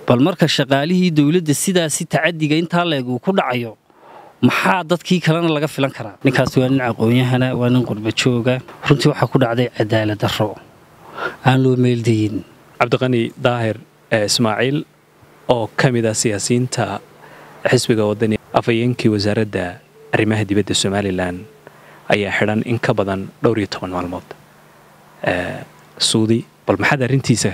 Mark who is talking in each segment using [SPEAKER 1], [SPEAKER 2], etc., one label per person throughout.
[SPEAKER 1] bal marka shaqaalihii dowladda sidaasi tacadiga intaa leeg uu ku dhacayo maxaa dadkii kalena laga filan karaa ninkaas waa nin aqoon-yahana waa nin qurbajooga runtii waxaa ku dhacday cadaalad darro aan loo meeldayin
[SPEAKER 2] cabdiqani daahir ismaaciil oo ka mid ah siyaasiyiinta xisbiga wadani afhayeenkii wasaaradda arrimaha dibadda somalilan ayaa xidhan in ka badan dhowr iyo toban maalmood suudi bal maxaad arrintiisa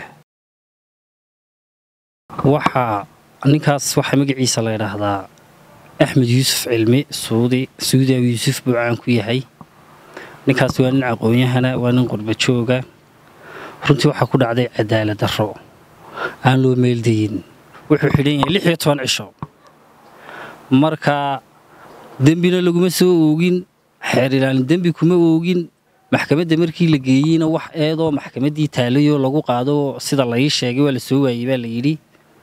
[SPEAKER 1] waxaa ninkaas waxaa magaciisa la ydhaahdaa axmed yuusuf cilmi suudi suudi abu yuusuf buu caan ku yahay ninkaas waa nin aqoon-yahana waa nin qurbajooga runtii waxaa ku dhacday cadaalad darro aan loo meeldayin wuxuu xidhan yahay lix iyo toban cisho marka dembina laguma soo oogin xeer ilaalin dembi kuma oogin maxkamadda markii la geeyeyna wax eedoo maxkamaddii taalayoo lagu qaado sida lai sheegay waa la soo waayey baa la yidhi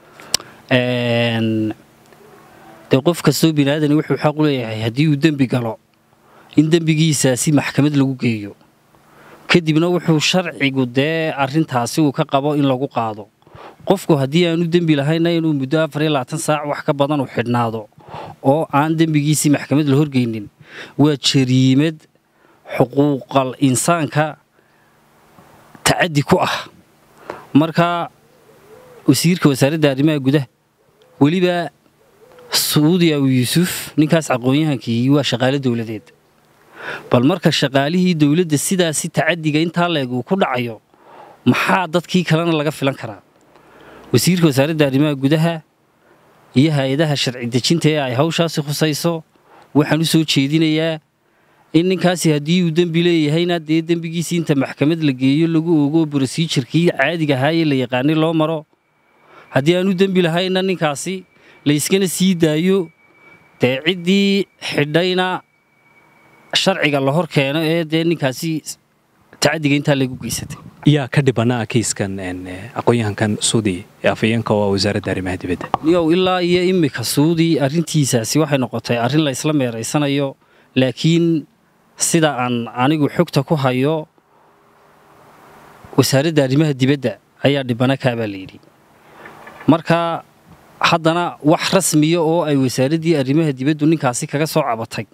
[SPEAKER 1] dee qof kastoo biniaadani wuxuu xaq u leeyahay haddii uu dembi galo in dembigiisaasi maxkamad lagu geeyo kadibna wuxuu sharcigu dee arrintaasi uu ka qabo in lagu qaado qofku haddii aanu dembi lahayna inuu muddo afar iyo labaatan saac wax ka badan u xidhnaado oo aan dembigiisii maxkamad la horgeynin waa jariimad xuquuqal insaanka tacaddi ku ah marka wasiirka wasaaradda arrimaha gudaha weliba suudi abu yuusuf ninkaas aqoon-yahankii waa shaqaale dowladeed bal marka shaqaalihii dowladda sidaasi tacadiga intaa leeg uu ku dhacayo maxaa dadkii kalena laga filan karaa wasiirka wasaaradda arrimaha gudaha iyo hay-adaha sharci dejinta ee ay hawshaasi khusayso waxaan u soo jeedinayaa in ninkaasi haddii uu dembi leeyahayna dee dembigiisii inta maxkamad la geeyo lagu ogo brosijarkii caadiga ahaayee la yaqaanay loo maro haddii aanu dembi lahayna ninkaasi layskana sii daayo dee ciddii xidhayna sharciga la hor keeno ee dee ninkaasi tacadiga intaa lagu geysatay
[SPEAKER 2] yaa ka dhibanaa kiiskan aqoon-yahankan suudi ee afhayeenka oo wasaaradda arrimaha dibadda
[SPEAKER 1] niyow ilaa iyo immika suudi arrintiisaasi waxay noqotay arrin la ysla meeraysanayo laakiin sida aan anigu xogta ku hayo wasaaradda arrimaha dibadda ayaa dhibana kaabaa la yidhi marka haddana wax rasmiya oo ay wasaaraddii arrimaha dibaddu ninkaasi kaga soo cabatay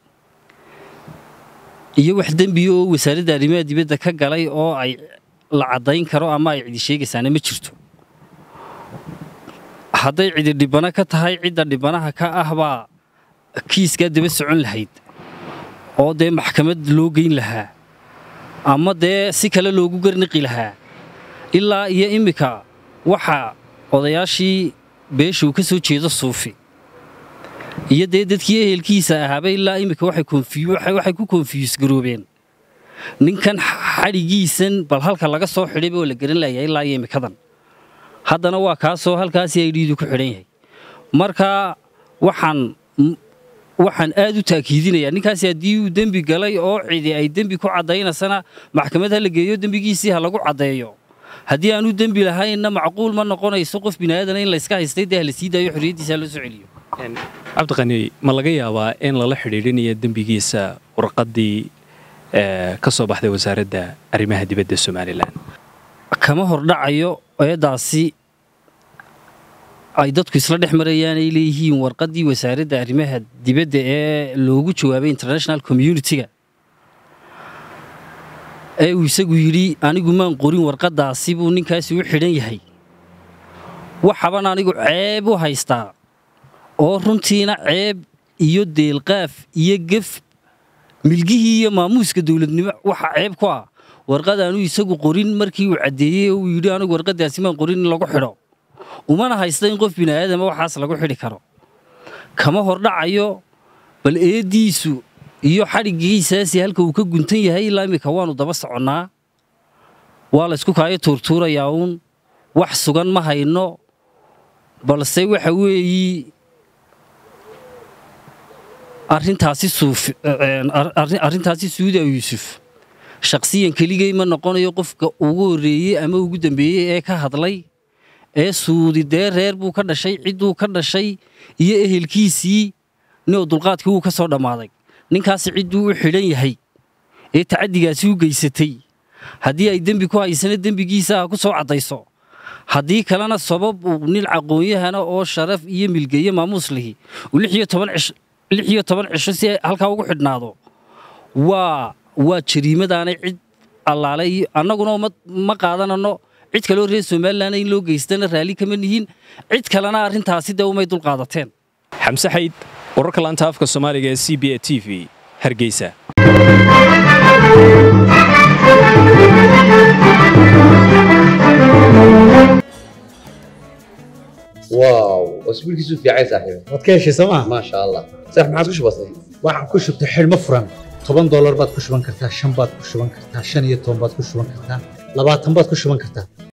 [SPEAKER 1] iyo wax dembiya oo wasaaradda arrimaha dibadda ka galay oo ay la caddayn karo ama ay cidi sheegaysaana ma jirto hadday cidi dhibano ka tahay cidda dhibanaha ka ah baa kiiskaa daba socon lahayd oo dee maxkamad loo geyn lahaa ama dee si kale loogu garniqi lahaa ilaa iyo immika waxaa odayaashii beesha uu ka soo jeedo suufi iyo dee dadkii ehelkiisa ahaaba ilaa immika waxay ku konfiyus garoobeen ninkan xadhigiisan bal halka laga soo xidhayba oo la garan layaa ilaa iyo immikadan haddana waa kaasoo halkaasi ay dhiidu ku xidhan yahay marka waxaan waxaan aad u taakiidinayaa ninkaasi haddii uu dembi galay oo cidi ay dembi ku caddaynasana maxkamad ha la geeyo dembigiisii ha lagu caddeeyo haddii aanu dembi lahaynna macquul ma noqonayso qof biniaadana in layska haystay dee hala sii daayo xorriyaddiisa ha loo soo celiyo
[SPEAKER 2] cabdiqani ma laga yaabaa in lala xidhiidhinayo dembigiisa warqaddii ka soo baxday wasaaradda arrimaha dibadda somalilan
[SPEAKER 1] kama hordhacayo eeddaasi ay dadku isla dhex marayaan ay leeyihiin warqaddii wasaaradda arrimaha dibadda ee loogu jawaabay international communitiga ee uu isagu yidhi anigu maan qorin warqaddaasi buu ninkaasi u xidhan yahay waxaban anigu ceeb u haystaa oo runtiina ceeb iyo deelqaaf iyo gef milgihii iyo maamuuska dowladnimo waxa ceeb ku ah warqad aanu isagu qorin markii uu caddeeyey oo uu yidhi anigu warqaddaasi maan qorin in lagu xidho umana haysta in qof bini'aadama waxaas lagu xidhi karo kama hordhacayo bal eeddiisu iyo xadhiggiisaasi halka uu ka guntan yahay ilaa immika waannu daba soconnaa waa laysku kaayo tuurtuurayaa uun wax sugan ma hayno balse waxa weeyi arrintaasi suufi arrintaasi suudi abu yuusuf shakhsiyan keligay ma noqonayo qofka ugu horreeyey ama ugu dambeeyey ee ka hadlay ee suudi dee reer buu ka dhashay cidduu ka dhashay iyo ehelkiisii ninoo dulqaadkii wuu ka soo dhammaaday ninkaasi cidduu u xidhan yahay ee tacaddigaasi u geysatay haddii ay dembi ku haysana dembigiisa ha ku soo caddayso haddii kalena sabab uu nin aqoon-yahana oo sharaf iyo milgeeye maamuus lihi uu lix iyo toban cish lix iyo toban cisho si ay halkaa ugu xidhnaado waa waa jariimadaanay cid allaale iyo annaguna ma ma qaadanano cid kaleo reer somalilan in loo geystana raalli kama nihiin cid kalena arrintaasi dee umay dul qaadateen
[SPEAKER 2] xamse xayd wararka laanta afka soomaaliga ee c b a t v hargeysa
[SPEAKER 3] واو اسبوعك في عايز صاحبي
[SPEAKER 4] waad ka heshay sooma
[SPEAKER 3] ما شاء الله صح ما عاد وش بصير
[SPEAKER 4] waxaan ku shubtay xidhmo furan toban doolar baad ku shuban kartaa shan baad ku shuban kartaa shan iyo toban baad ku shuban kartaa labaatan baad ku shuban kartaa